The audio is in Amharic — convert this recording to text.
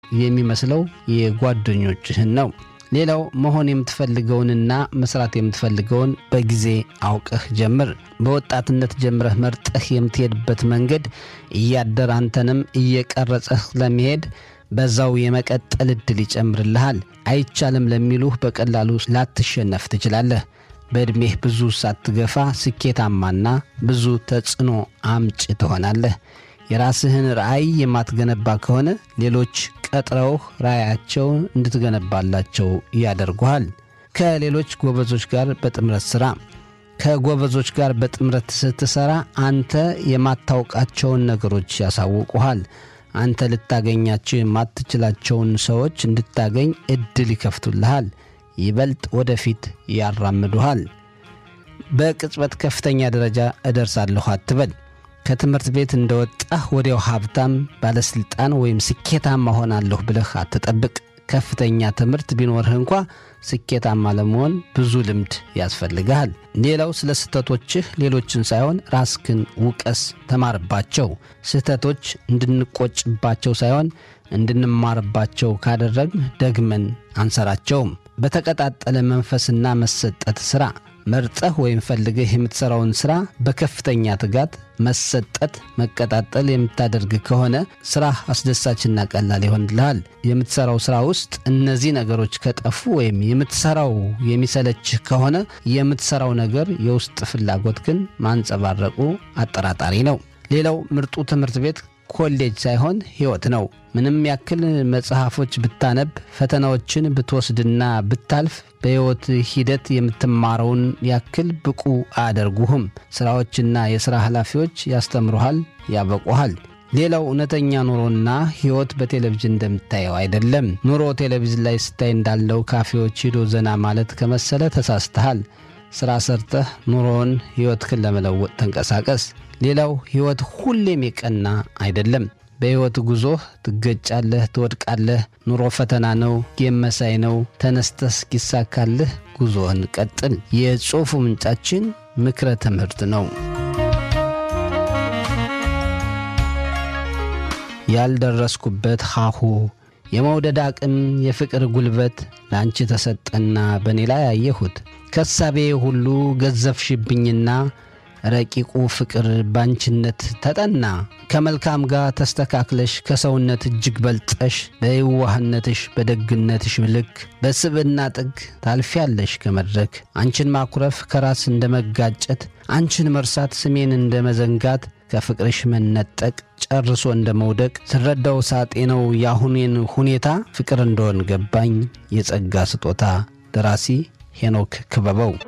የሚመስለው የጓደኞችህን ነው። ሌላው መሆን የምትፈልገውንና መስራት የምትፈልገውን በጊዜ አውቀህ ጀምር። በወጣትነት ጀምረህ መርጠህ የምትሄድበት መንገድ እያደር አንተንም እየቀረጸህ ለመሄድ በዛው የመቀጠል ዕድል ይጨምርልሃል። አይቻልም ለሚሉህ በቀላሉ ላትሸነፍ ትችላለህ። በዕድሜህ ብዙ ሳትገፋ ስኬታማና ብዙ ተጽዕኖ አምጭ ትሆናለህ። የራስህን ራዕይ የማትገነባ ከሆነ ሌሎች ቀጥረውህ ራዕያቸውን እንድትገነባላቸው ያደርጉሃል። ከሌሎች ጎበዞች ጋር በጥምረት ሥራ። ከጎበዞች ጋር በጥምረት ስትሠራ አንተ የማታውቃቸውን ነገሮች ያሳውቁሃል። አንተ ልታገኛቸው የማትችላቸውን ሰዎች እንድታገኝ ዕድል ይከፍቱልሃል። ይበልጥ ወደፊት ያራምዱሃል። በቅጽበት ከፍተኛ ደረጃ እደርሳለሁ አትበል። ከትምህርት ቤት እንደወጣህ ወዲያው ሀብታም፣ ባለሥልጣን ወይም ስኬታማ ሆናለሁ ብለህ አትጠብቅ። ከፍተኛ ትምህርት ቢኖርህ እንኳ ስኬታማ ለመሆን ብዙ ልምድ ያስፈልግሃል። ሌላው ስለ ስህተቶችህ ሌሎችን ሳይሆን ራስክን ውቀስ፣ ተማርባቸው። ስህተቶች እንድንቆጭባቸው ሳይሆን እንድንማርባቸው ካደረግን ደግመን አንሰራቸውም። በተቀጣጠለ መንፈስና መሰጠት ሥራ መርጠህ ወይም ፈልገህ የምትሠራውን ሥራ በከፍተኛ ትጋት፣ መሰጠት፣ መቀጣጠል የምታደርግ ከሆነ ሥራህ አስደሳችና ቀላል ይሆንልሃል። የምትሠራው ሥራ ውስጥ እነዚህ ነገሮች ከጠፉ ወይም የምትሠራው የሚሰለችህ ከሆነ የምትሠራው ነገር የውስጥ ፍላጎት ግን ማንጸባረቁ አጠራጣሪ ነው። ሌላው ምርጡ ትምህርት ቤት ኮሌጅ ሳይሆን ሕይወት ነው። ምንም ያክል መጽሐፎች ብታነብ፣ ፈተናዎችን ብትወስድና ብታልፍ በሕይወት ሂደት የምትማረውን ያክል ብቁ አያደርጉህም። ሥራዎችና የሥራ ኃላፊዎች ያስተምሩሃል፣ ያበቁሃል። ሌላው እውነተኛ ኑሮና ሕይወት በቴሌቪዥን እንደምታየው አይደለም። ኑሮ ቴሌቪዥን ላይ ስታይ እንዳለው ካፌዎች ሂዶ ዘና ማለት ከመሰለ ተሳስተሃል። ሥራ ሰርተህ ኑሮውን ሕይወትህን ለመለወጥ ተንቀሳቀስ። ሌላው ሕይወት ሁሌም የቀና አይደለም። በሕይወት ጉዞህ ትገጫለህ፣ ትወድቃለህ። ኑሮ ፈተና ነው፣ ጌም መሳይ ነው። ተነስተህ እስኪሳካልህ ጉዞህን ቀጥል። የጽሑፉ ምንጫችን ምክረ ትምህርት ነው። ያልደረስኩበት ሀሁ የመውደድ አቅም የፍቅር ጉልበት ለአንቺ ተሰጠና በእኔ ላይ አየሁት። ከሳቤ ሁሉ ገዘፍሽብኝና ረቂቁ ፍቅር ባንችነት ተጠና። ከመልካም ጋር ተስተካክለሽ ከሰውነት እጅግ በልጠሽ በየዋህነትሽ በደግነትሽ ልክ በስብዕና ጥግ ታልፊያለሽ ከመድረክ አንቺን ማኩረፍ ከራስ እንደ መጋጨት አንቺን መርሳት ስሜን እንደ መዘንጋት ከፍቅርሽ መነጠቅ ጨርሶ እንደ መውደቅ ስረዳው ሳጤነው የአሁኔን ሁኔታ ፍቅር እንደሆን ገባኝ የጸጋ ስጦታ። ደራሲ ሄኖክ ክበበው